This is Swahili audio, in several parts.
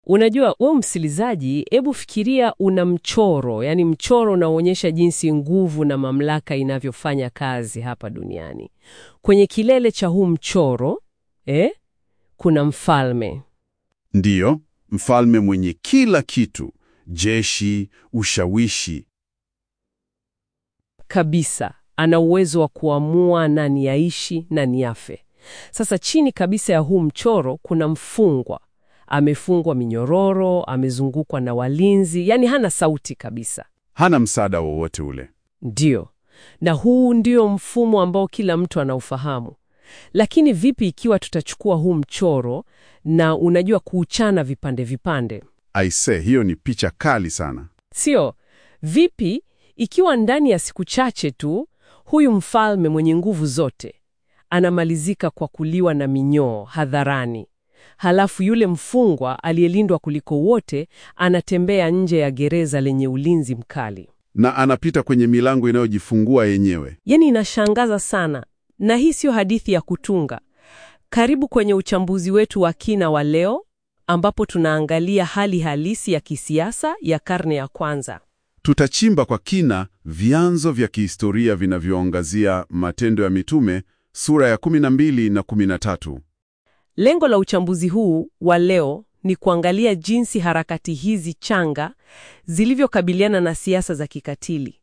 Unajua, wewe msikilizaji, hebu fikiria una mchoro, yani mchoro unaoonyesha jinsi nguvu na mamlaka inavyofanya kazi hapa duniani. Kwenye kilele cha huu mchoro eh, kuna mfalme. Ndiyo, mfalme mwenye kila kitu, jeshi, ushawishi. kabisa ana uwezo wa kuamua nani yaishi na ni afe. Sasa chini kabisa ya huu mchoro kuna mfungwa, amefungwa minyororo, amezungukwa na walinzi, yani hana sauti kabisa. Hana msaada wowote ule. Ndiyo, na huu ndio mfumo ambao kila mtu anaufahamu. Lakini vipi ikiwa tutachukua huu mchoro na unajua kuuchana vipande vipande? Aise, hiyo ni picha kali sana. Sio? Vipi ikiwa ndani ya siku chache tu huyu mfalme mwenye nguvu zote anamalizika kwa kuliwa na minyoo hadharani, halafu yule mfungwa aliyelindwa kuliko wote anatembea nje ya gereza lenye ulinzi mkali? Na anapita kwenye milango inayojifungua yenyewe. Yaani inashangaza sana, na hii sio hadithi ya kutunga. Karibu kwenye uchambuzi wetu wa kina wa leo, ambapo tunaangalia hali halisi ya kisiasa ya karne ya kwanza. Tutachimba kwa kina vyanzo vya kihistoria vinavyoangazia Matendo ya Mitume sura ya 12 na 13. Lengo la uchambuzi huu wa leo ni kuangalia jinsi harakati hizi changa zilivyokabiliana na siasa za kikatili.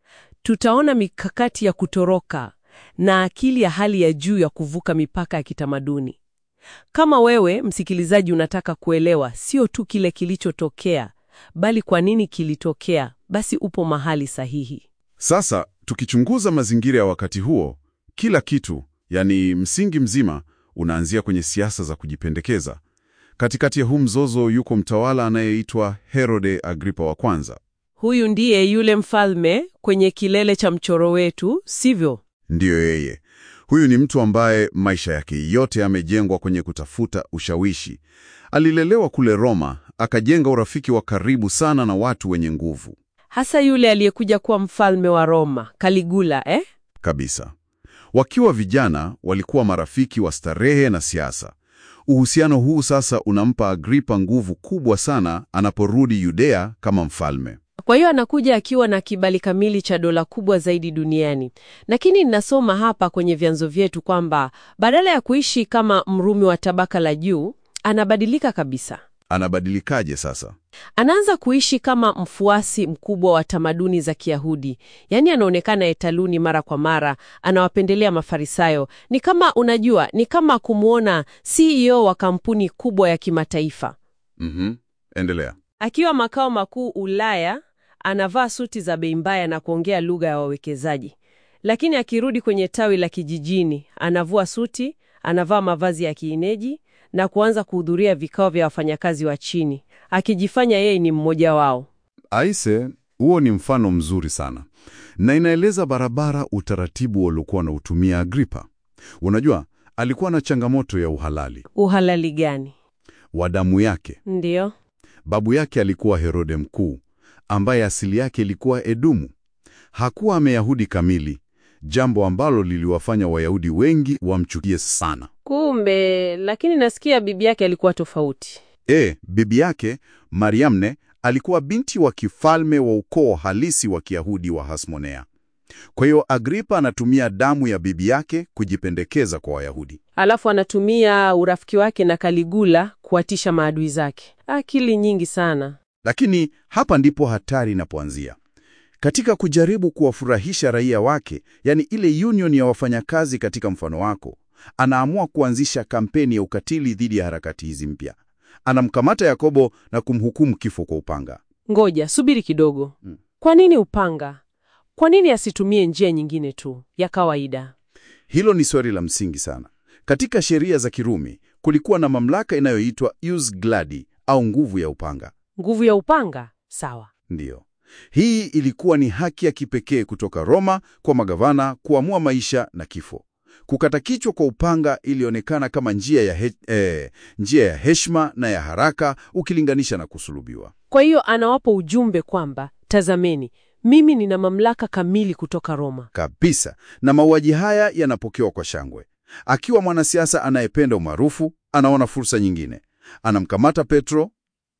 Tutaona mikakati ya kutoroka na akili ya hali ya juu ya kuvuka mipaka ya kitamaduni. Kama wewe msikilizaji unataka kuelewa sio tu kile kilichotokea, bali kwa nini kilitokea, basi upo mahali sahihi. Sasa tukichunguza mazingira ya wakati huo, kila kitu, yani msingi mzima, unaanzia kwenye siasa za kujipendekeza. Katikati ya huu mzozo yuko mtawala anayeitwa Herode Agripa wa kwanza. Huyu ndiye yule mfalme kwenye kilele cha mchoro wetu, sivyo? Ndiyo yeye. Huyu ni mtu ambaye maisha yake yote yamejengwa kwenye kutafuta ushawishi. Alilelewa kule Roma, akajenga urafiki wa karibu sana na watu wenye nguvu Hasa yule aliyekuja kuwa mfalme wa Roma, Caligula, eh? kabisa. Wakiwa vijana, walikuwa marafiki wa starehe na siasa. Uhusiano huu sasa unampa Agripa nguvu kubwa sana anaporudi Yudea kama mfalme. Kwa hiyo anakuja akiwa na kibali kamili cha dola kubwa zaidi duniani. Lakini ninasoma hapa kwenye vyanzo vyetu kwamba badala ya kuishi kama Mrumi wa tabaka la juu, anabadilika kabisa. Anabadilikaje sasa? Anaanza kuishi kama mfuasi mkubwa wa tamaduni za Kiyahudi. Yaani anaonekana hekaluni mara kwa mara, anawapendelea Mafarisayo. Ni kama unajua, ni kama kumwona CEO wa kampuni kubwa ya kimataifa. Mhm. Endelea. Akiwa makao makuu Ulaya, anavaa suti za bei mbaya na kuongea lugha ya wawekezaji. Lakini akirudi kwenye tawi la kijijini, anavua suti, anavaa mavazi ya kienyeji na kuanza kuhudhuria vikao vya wafanyakazi wa chini, akijifanya yeye ni mmoja wao. Aise, huo ni mfano mzuri sana, na inaeleza barabara utaratibu waliokuwa wanautumia Agripa. Unajua, alikuwa na changamoto ya uhalali Uhalali gani? wa damu yake. Ndiyo. Babu yake alikuwa Herode Mkuu, ambaye asili yake ilikuwa Edomu. Hakuwa Myahudi kamili, jambo ambalo liliwafanya Wayahudi wengi wamchukie sana. Kumbe, lakini nasikia bibi yake alikuwa tofauti. E, bibi yake Mariamne alikuwa binti wa kifalme wa ukoo halisi wa Kiyahudi wa Hasmonea. Kwa hiyo Agripa anatumia damu ya bibi yake kujipendekeza kwa Wayahudi. Alafu anatumia urafiki wake na Kaligula kuwatisha maadui zake. Akili nyingi sana. Lakini hapa ndipo hatari inapoanzia. Katika kujaribu kuwafurahisha raia wake, yani ile union ya wafanyakazi katika mfano wako, anaamua kuanzisha kampeni ya ukatili dhidi ya harakati hizi mpya. Anamkamata Yakobo na kumhukumu kifo kwa upanga. Ngoja, subiri kidogo. Mm. Kwa nini upanga? Kwa nini asitumie njia nyingine tu ya kawaida? Hilo ni swali la msingi sana. Katika sheria za Kirumi kulikuwa na mamlaka inayoitwa ius gladi au nguvu ya upanga. Nguvu ya upanga? Sawa. Ndiyo, hii ilikuwa ni haki ya kipekee kutoka Roma kwa magavana kuamua maisha na kifo. Kukata kichwa kwa upanga ilionekana kama njia ya, he, eh, njia ya heshima na ya haraka ukilinganisha na kusulubiwa. Kwa hiyo anawapa ujumbe kwamba tazameni, mimi nina mamlaka kamili kutoka Roma. Kabisa, na mauaji haya yanapokewa kwa shangwe. Akiwa mwanasiasa anayependa umaarufu, anaona fursa nyingine. Anamkamata Petro,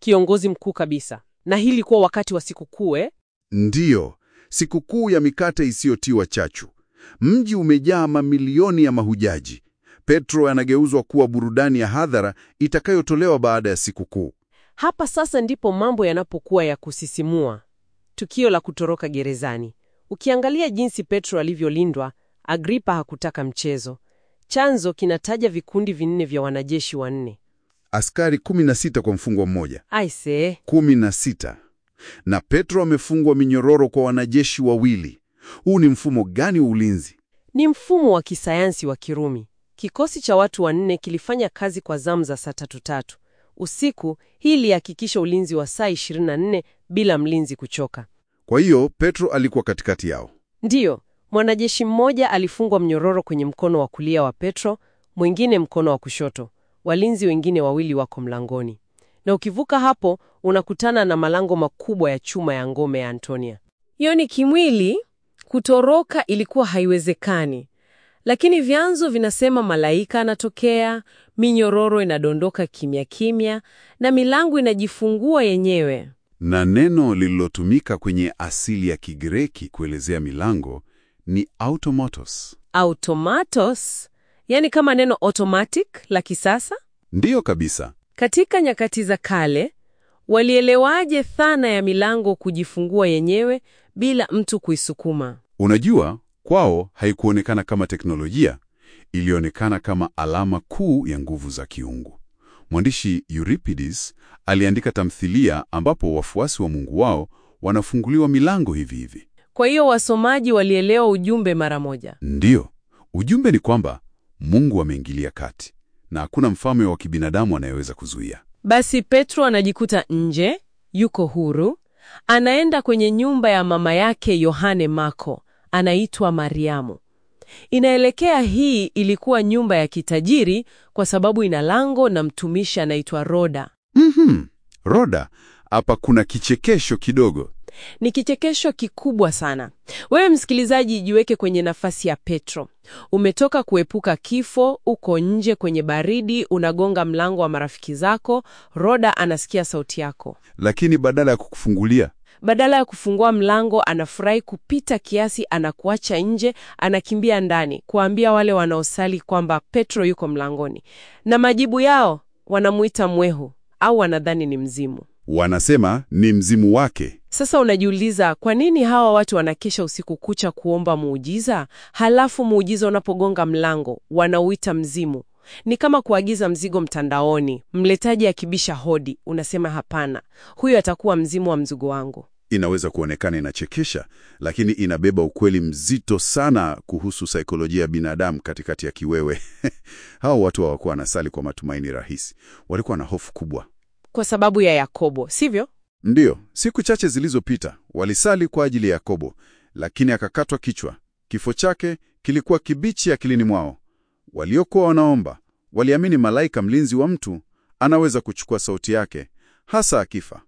kiongozi mkuu kabisa, na hii ilikuwa wakati wa sikukuu eh? Ndiyo, sikukuu ya mikate isiyotiwa chachu. Mji umejaa mamilioni ya mahujaji. Petro anageuzwa kuwa burudani ya hadhara itakayotolewa baada ya sikukuu. Hapa sasa ndipo mambo yanapokuwa ya kusisimua. Tukio la kutoroka gerezani. Ukiangalia jinsi Petro alivyolindwa, Agripa hakutaka mchezo. Chanzo kinataja vikundi vinne vya wanajeshi wanne. Askari 16 kwa mfungwa mmoja. Aise, 16. Na Petro amefungwa minyororo kwa wanajeshi wawili. Huu ni mfumo gani wa ulinzi? ni mfumo wa kisayansi wa Kirumi. Kikosi cha watu wanne kilifanya kazi kwa zamu za saa tatu tatu usiku. Hii ilihakikisha ulinzi wa saa 24 bila mlinzi kuchoka. Kwa hiyo Petro alikuwa katikati yao. Ndiyo, mwanajeshi mmoja alifungwa mnyororo kwenye mkono wa kulia wa Petro, mwingine mkono wa kushoto. Walinzi wengine wawili wako mlangoni, na ukivuka hapo unakutana na malango makubwa ya chuma ya ngome ya Antonia. Hiyo ni kimwili, kutoroka ilikuwa haiwezekani, lakini vyanzo vinasema malaika anatokea, minyororo inadondoka kimya kimya, na milango inajifungua yenyewe. Na neno lililotumika kwenye asili ya Kigireki kuelezea milango ni automatos. Automatos, yani kama neno automatic la kisasa. Ndiyo kabisa. Katika nyakati za kale, walielewaje dhana ya milango kujifungua yenyewe bila mtu kuisukuma? Unajua, kwao haikuonekana kama teknolojia, ilionekana kama alama kuu ya nguvu za kiungu. Mwandishi Euripides aliandika tamthilia ambapo wafuasi wa Mungu wao wanafunguliwa milango hivi hivi. Kwa hiyo wasomaji walielewa ujumbe mara moja. Ndiyo, ujumbe ni kwamba Mungu ameingilia kati na hakuna mfalme wa kibinadamu anayeweza kuzuia. Basi Petro anajikuta nje, yuko huru, anaenda kwenye nyumba ya mama yake Yohane Marko, anaitwa Mariamu. Inaelekea hii ilikuwa nyumba ya kitajiri kwa sababu ina lango na mtumishi anaitwa Roda. Mhm. Roda, hapa kuna kichekesho kidogo. Ni kichekesho kikubwa sana. Wewe msikilizaji, jiweke kwenye nafasi ya Petro. Umetoka kuepuka kifo, uko nje kwenye baridi, unagonga mlango wa marafiki zako. Roda anasikia sauti yako. Lakini badala ya kukufungulia, Badala ya kufungua mlango, anafurahi kupita kiasi, anakuacha nje, anakimbia ndani kuambia wale wanaosali kwamba Petro yuko mlangoni, na majibu yao wanamuita mwehu au wanadhani ni mzimu. wanasema ni mzimu wake. Sasa unajiuliza kwa nini hawa watu wanakesha usiku kucha kuomba muujiza, halafu muujiza unapogonga mlango wanauita mzimu? Ni kama kuagiza mzigo mtandaoni, mletaji akibisha hodi, unasema hapana, huyu atakuwa mzimu wa mzigo wangu. Inaweza kuonekana inachekesha, lakini inabeba ukweli mzito sana kuhusu saikolojia ya binadamu katikati ya kiwewe. Hao watu hawakuwa wanasali kwa matumaini rahisi, walikuwa na hofu kubwa. Kwa sababu ya Yakobo, sivyo? Ndiyo, siku chache zilizopita walisali kwa ajili ya Yakobo, lakini akakatwa kichwa. Kifo chake kilikuwa kibichi akilini mwao. Waliokuwa wanaomba waliamini malaika mlinzi wa mtu anaweza kuchukua sauti yake, hasa akifa.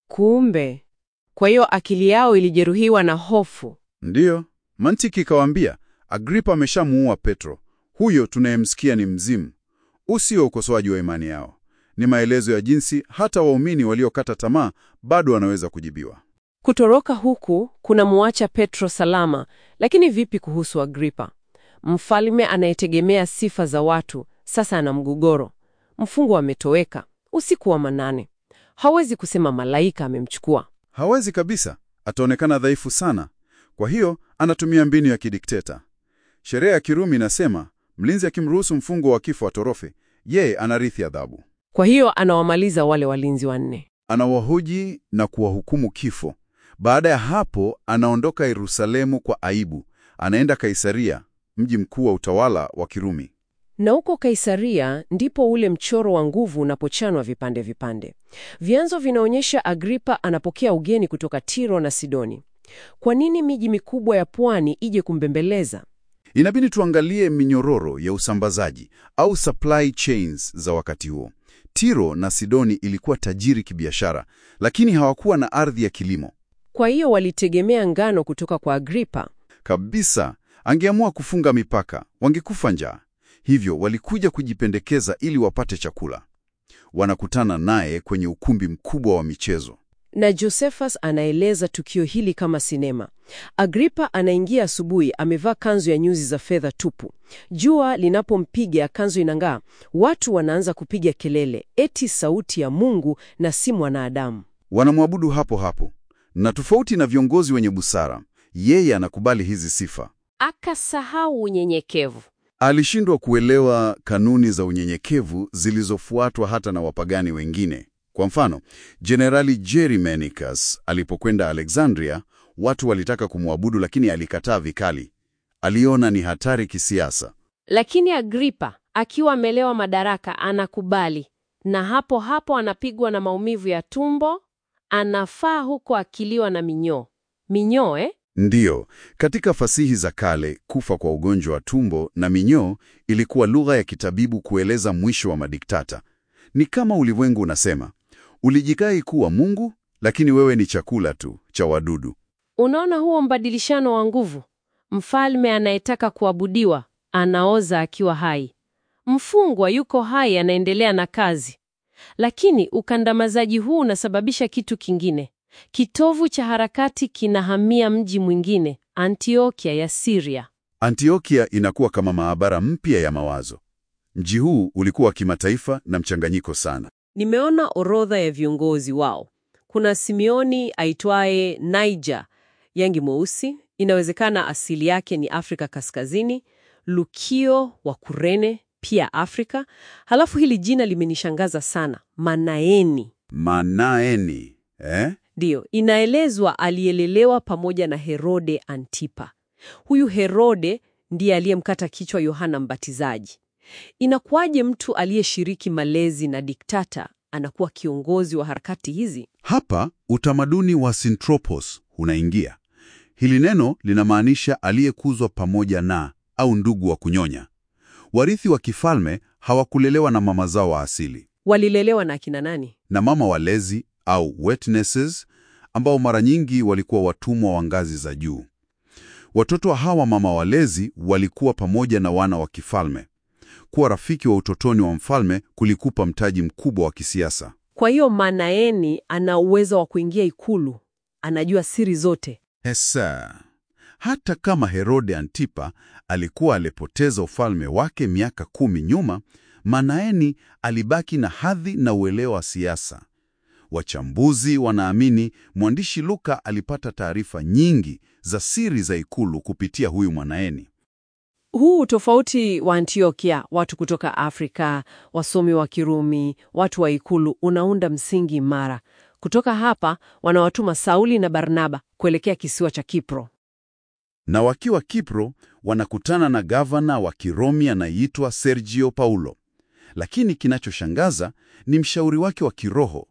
Kumbe, kwa hiyo akili yao ilijeruhiwa na hofu. Ndiyo, mantiki ikawaambia, Agripa ameshamuua Petro, huyo tunayemsikia ni mzimu. Usio ukosoaji wa imani yao, ni maelezo ya jinsi hata waumini waliokata tamaa bado wanaweza kujibiwa. Kutoroka huku kunamuacha Petro salama, lakini vipi kuhusu Agripa? Mfalme anayetegemea sifa za watu sasa ana mgogoro. Mfungwa ametoweka usiku wa manane, hawezi kusema malaika amemchukua. Hawezi kabisa, ataonekana dhaifu sana. Kwa hiyo anatumia mbinu ya kidikteta. Sheria ya Kirumi inasema mlinzi akimruhusu mfungwa wa kifo atorofe, yeye anarithi adhabu. Kwa hiyo anawamaliza wale walinzi wanne. Anawahoji na kuwahukumu kifo. Baada ya hapo, anaondoka Yerusalemu kwa aibu, anaenda Kaisaria, mji mkuu wa utawala wa Kirumi. Na huko Kaisaria ndipo ule mchoro wa nguvu unapochanwa vipande vipande. Vyanzo vinaonyesha Agripa anapokea ugeni kutoka Tiro na Sidoni. Kwa nini miji mikubwa ya pwani ije kumbembeleza? Inabidi tuangalie minyororo ya usambazaji au supply chains za wakati huo. Tiro na Sidoni ilikuwa tajiri kibiashara, lakini hawakuwa na ardhi ya kilimo Kwa hiyo walitegemea ngano kutoka kwa Agripa. kabisa. Angeamua kufunga mipaka, wangekufa njaa. Hivyo walikuja kujipendekeza ili wapate chakula. Wanakutana naye kwenye ukumbi mkubwa wa michezo. Na Josephus anaeleza tukio hili kama sinema. Agripa anaingia asubuhi, amevaa kanzu ya nyuzi za fedha tupu. Jua linapompiga, kanzu inang'aa. Watu wanaanza kupiga kelele, eti sauti ya Mungu na si mwanadamu. Wanamwabudu hapo hapo, na tofauti na viongozi wenye busara, yeye anakubali hizi sifa. Akasahau unyenyekevu. Alishindwa kuelewa kanuni za unyenyekevu zilizofuatwa hata na wapagani wengine. Kwa mfano, Jenerali Germanicus alipokwenda Alexandria, watu walitaka kumwabudu, lakini alikataa vikali. Aliona ni hatari kisiasa. Lakini Agripa akiwa amelewa madaraka anakubali, na hapo hapo anapigwa na maumivu ya tumbo, anafaa huko akiliwa na minyoo. Minyoo eh? Ndiyo, katika fasihi za kale, kufa kwa ugonjwa wa tumbo na minyoo ilikuwa lugha ya kitabibu kueleza mwisho wa madiktata. Ni kama ulimwengu unasema, ulijikai kuwa Mungu, lakini wewe ni chakula tu cha wadudu. Unaona huo mbadilishano wa nguvu? Mfalme anayetaka kuabudiwa anaoza akiwa hai, mfungwa yuko hai, anaendelea na kazi. Lakini ukandamizaji huu unasababisha kitu kingine. Kitovu cha harakati kinahamia mji mwingine, Antiokia ya Syria. Antiokia inakuwa kama maabara mpya ya mawazo. Mji huu ulikuwa wa kimataifa na mchanganyiko sana. Nimeona orodha ya viongozi wao. Kuna Simeoni aitwaye Niger, yangi mweusi, inawezekana asili yake ni Afrika Kaskazini. Lukio wa Kurene, pia Afrika. Halafu hili jina limenishangaza sana, Manaeni. Manaeni, eh? Ndiyo, inaelezwa alielelewa pamoja na Herode Antipa. Huyu Herode ndiye aliyemkata kichwa Yohana Mbatizaji. Inakuwaje mtu aliyeshiriki malezi na diktata anakuwa kiongozi wa harakati hizi? Hapa utamaduni wa Sinthropos unaingia. Hili neno linamaanisha aliyekuzwa pamoja na au ndugu wa kunyonya. Warithi wa kifalme hawakulelewa na mama zao wa asili, Walilelewa na akina nani? na mama walezi au witnesses, ambao mara nyingi walikuwa watumwa wa ngazi za juu. Watoto wa hawa mama walezi walikuwa pamoja na wana wa kifalme. Kuwa rafiki wa utotoni wa mfalme kulikupa mtaji mkubwa wa kisiasa. Kwa hiyo Manaeni ana uwezo wa kuingia ikulu, anajua siri zote. Hesa. Hata kama Herode Antipa alikuwa alipoteza ufalme wake miaka kumi nyuma, Manaeni alibaki na hadhi na uelewa wa siasa. Wachambuzi wanaamini mwandishi Luka alipata taarifa nyingi za siri za ikulu kupitia huyu Manaeni. Huu tofauti wa Antiokia, watu kutoka Afrika, wasomi wa Kirumi, watu wa ikulu, unaunda msingi imara. Kutoka hapa wanawatuma Sauli na Barnaba kuelekea kisiwa cha Kipro. Na wakiwa Kipro wanakutana na gavana wa Kiromi anayeitwa Sergio Paulo. Lakini kinachoshangaza ni mshauri wake wa kiroho.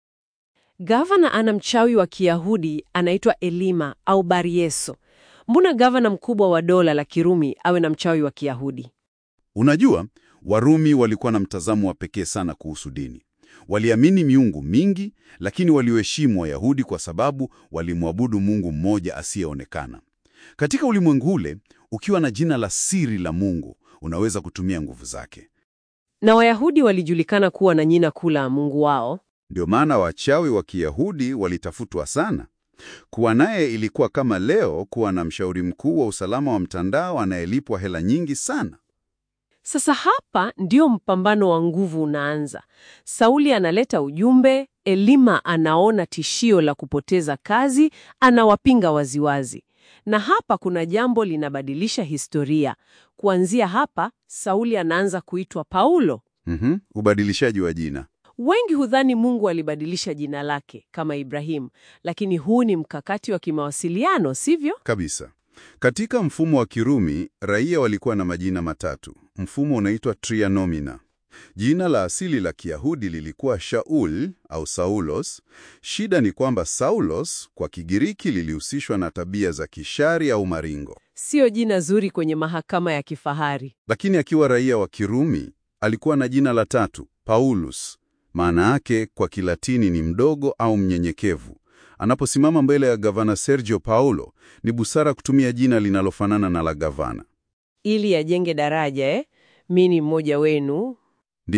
Gavana ana mchawi wa Kiyahudi anaitwa Elima au Barieso. Mbona gavana mkubwa wa dola la Kirumi awe na mchawi wa Kiyahudi? Unajua, Warumi walikuwa na mtazamo wa pekee sana kuhusu dini. Waliamini miungu mingi, lakini walioheshimu Wayahudi kwa sababu walimwabudu Mungu mmoja asiyeonekana. Katika ulimwengu ule, ukiwa na jina la siri la Mungu, unaweza kutumia nguvu zake. Na Wayahudi walijulikana kuwa na jina kuu la Mungu wao. Ndio maana wachawi wa Kiyahudi walitafutwa sana. Kuwa naye ilikuwa kama leo kuwa na mshauri mkuu wa usalama wa mtandao anayelipwa hela nyingi sana. Sasa hapa ndio mpambano wa nguvu unaanza. Sauli analeta ujumbe, Elima anaona tishio la kupoteza kazi, anawapinga waziwazi. Na hapa kuna jambo linabadilisha historia. Kuanzia hapa, Sauli anaanza kuitwa Paulo. Mhm, ubadilishaji wa jina. Wengi hudhani Mungu alibadilisha jina lake kama Ibrahimu, lakini huu ni mkakati wa kimawasiliano, sivyo? Kabisa. Katika mfumo wa Kirumi, raia walikuwa na majina matatu. Mfumo unaitwa trianomina. Jina la asili la Kiyahudi lilikuwa Shaul au Saulos. Shida ni kwamba Saulos kwa Kigiriki lilihusishwa na tabia za kishari au maringo. Sio jina zuri kwenye mahakama ya kifahari. Lakini akiwa raia wa Kirumi, alikuwa na jina la tatu, Paulus. Maana yake kwa Kilatini ni mdogo au mnyenyekevu. Anaposimama mbele ya gavana Sergio Paulo, ni busara kutumia jina linalofanana na la gavana. Ili ajenge daraja eh? Mi ni mmoja wenu. Ndiyo,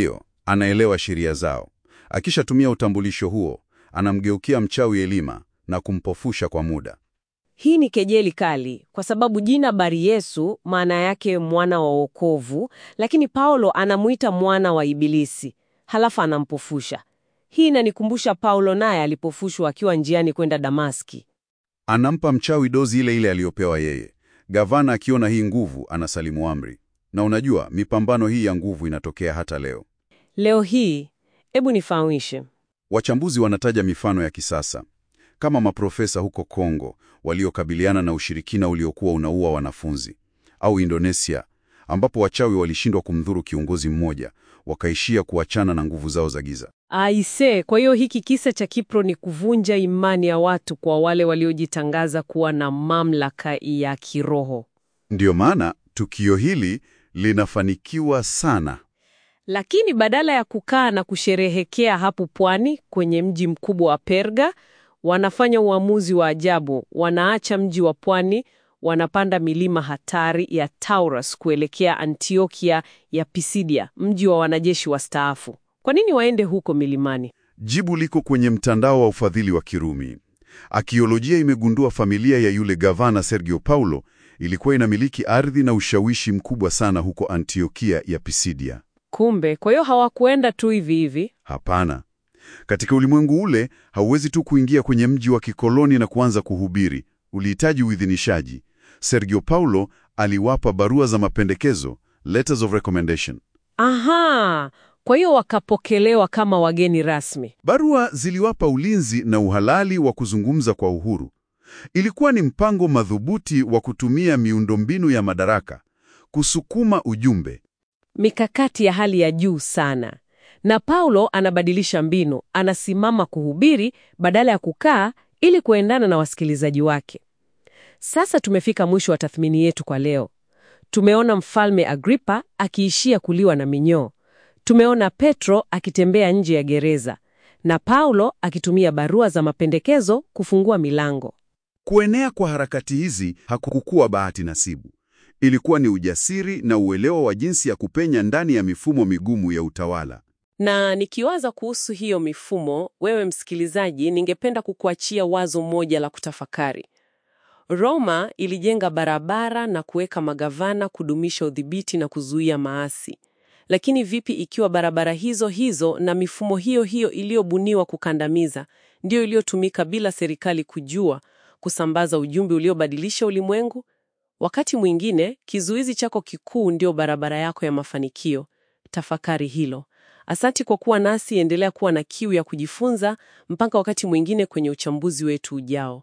anaelewa sheria zao. Akishatumia utambulisho huo, anamgeukia mchawi Elima na kumpofusha kwa muda. Hii ni kejeli kali kwa sababu jina Bari Yesu maana yake mwana wa wokovu, lakini Paulo anamuita mwana wa Ibilisi, halafu anampofusha. Hii inanikumbusha Paulo naye alipofushwa akiwa njiani kwenda Damaski. Anampa mchawi dozi ile ile aliyopewa yeye. Gavana akiona hii nguvu, anasalimu amri. Na unajua, mipambano hii ya nguvu inatokea hata leo. Leo hii, hebu nifahamishe. Wachambuzi wanataja mifano ya kisasa kama maprofesa huko Kongo waliokabiliana na ushirikina uliokuwa unaua wanafunzi, au Indonesia ambapo wachawi walishindwa kumdhuru kiongozi mmoja, wakaishia kuachana na nguvu zao za giza. Aise, kwa hiyo hiki kisa cha Kipro ni kuvunja imani ya watu kwa wale waliojitangaza kuwa na mamlaka ya kiroho. Ndiyo maana tukio hili linafanikiwa sana. Lakini badala ya kukaa na kusherehekea hapo pwani kwenye mji mkubwa wa Perga, wanafanya uamuzi wa ajabu. Wanaacha mji wa pwani, wanapanda milima hatari ya Taurus kuelekea Antiokia ya Pisidia, mji wa wanajeshi wastaafu. Kwa nini waende huko milimani? Jibu liko kwenye mtandao wa ufadhili wa Kirumi. Akiolojia imegundua familia ya yule gavana Sergio Paulo ilikuwa inamiliki ardhi na ushawishi mkubwa sana huko Antiokia ya Pisidia. Kumbe, kwa hiyo hawakuenda tu hivi hivi. Hapana. Katika ulimwengu ule hauwezi tu kuingia kwenye mji wa kikoloni na kuanza kuhubiri. Ulihitaji uidhinishaji. Sergio Paulo aliwapa barua za mapendekezo, letters of recommendation. Aha, kwa hiyo wakapokelewa kama wageni rasmi. Barua ziliwapa ulinzi na uhalali wa kuzungumza kwa uhuru. Ilikuwa ni mpango madhubuti wa kutumia miundombinu ya madaraka kusukuma ujumbe. Mikakati ya hali ya juu sana. Na Paulo anabadilisha mbinu, anasimama kuhubiri badala ya kukaa ili kuendana na wasikilizaji wake. Sasa tumefika mwisho wa tathmini yetu kwa leo. Tumeona Mfalme Agripa akiishia kuliwa na minyoo. Tumeona Petro akitembea nje ya gereza na Paulo akitumia barua za mapendekezo kufungua milango. Kuenea kwa harakati hizi hakukuwa bahati nasibu. Ilikuwa ni ujasiri na uelewa wa jinsi ya kupenya ndani ya mifumo migumu ya utawala. Na nikiwaza kuhusu hiyo mifumo, wewe msikilizaji, ningependa kukuachia wazo moja la kutafakari. Roma ilijenga barabara na kuweka magavana kudumisha udhibiti na kuzuia maasi. Lakini vipi ikiwa barabara hizo hizo na mifumo hiyo hiyo iliyobuniwa kukandamiza ndiyo iliyotumika bila serikali kujua kusambaza ujumbe uliobadilisha ulimwengu? Wakati mwingine kizuizi chako kikuu ndio barabara yako ya mafanikio. Tafakari hilo. Asanti kwa kuwa nasi, endelea kuwa na kiu ya kujifunza. Mpaka wakati mwingine kwenye uchambuzi wetu ujao.